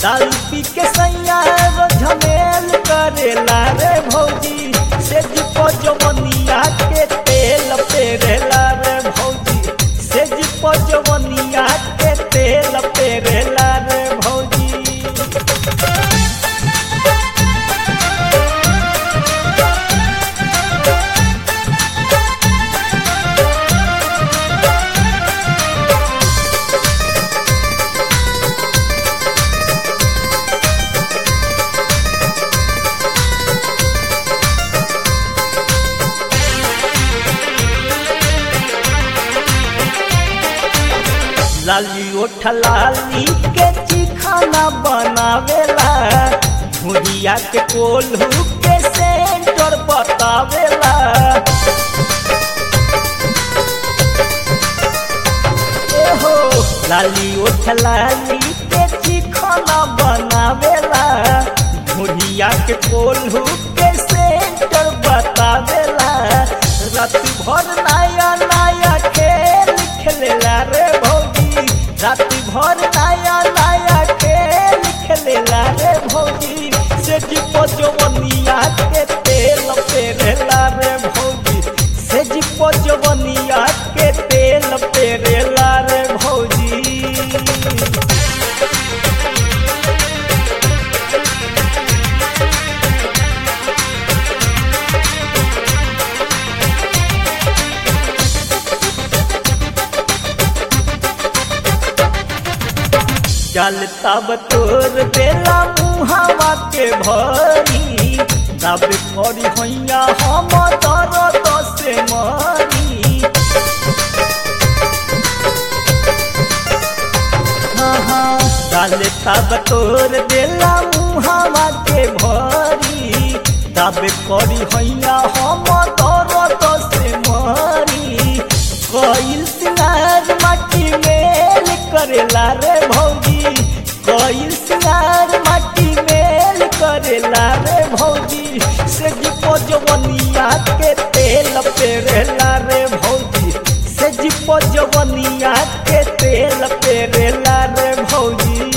दारू पी के सैया रो झमेल करेला रे भौजी से जीपो जवनिया के तेल पेरेला रे भौजी से जीपो जवनिया के तेल पेरेला रे भौजी लाली ओठ लाली के चिखाना बनावेला भुरिया के कोल्हू के सेंटर बतावेला एहो लाली ओठ लाली के चिखाना बनावेला भुरिया के कोल्हू के सेंटर बतावेला रात भर नया नया खेल खेलेला रे भौजी रात भर नया नया खेल खेलेला रे भौजी से जीपो जवनिया के तेल पेरेला रे भौजी से जीपो जवनिया के तेल पेरेला रे भौजी चल तब तोर बेला मुहावा के भरी तब करी हैया हम तर दसे मरी हाँ हाँ चल तब तोर बेला मुहावा के भरी तब करी हैया हम तर दसे मरी कईल सिंगार माटी मेल करेला रे भौजी कईल सिंगार माटी मेल करेला रे भौजी से जीपो जवनिया के तेल पेरेला रे भौजी से जीपो जवनिया के तेल पेरेला रे भौजी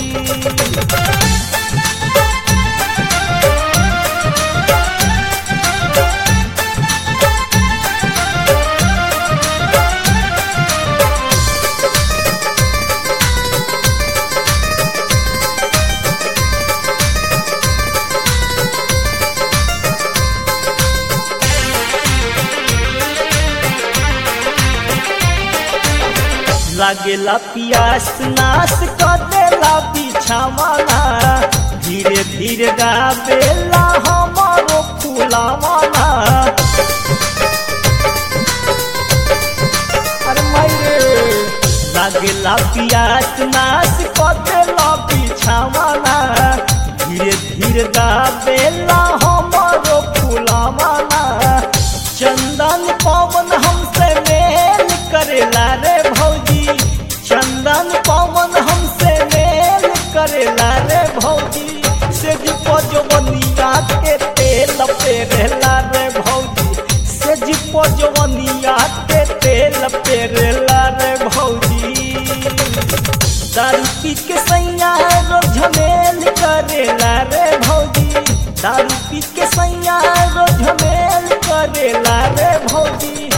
लागेला पियास नाश कर देला बिछावाना धीरे धीरे गावेला हमारो फूलावाना अरे मायरे लागेला पियास नाश कर देला बिछावाना धीरे धीरे गावेला हमारो फूलावाना चंदन पवन हमसे मेल करेला रे भौजी चंदन पवन हमसे मेल करेला रे भौजी से जीपो जवनिया के तेल पेरेला रे भौजी से जीपो जवनिया के तेल पेरेला रे भौजी दारू पी के सैया रो झमेल करेला रे भौजी दारू पी के सैया रो झमेल करेला रे भौजी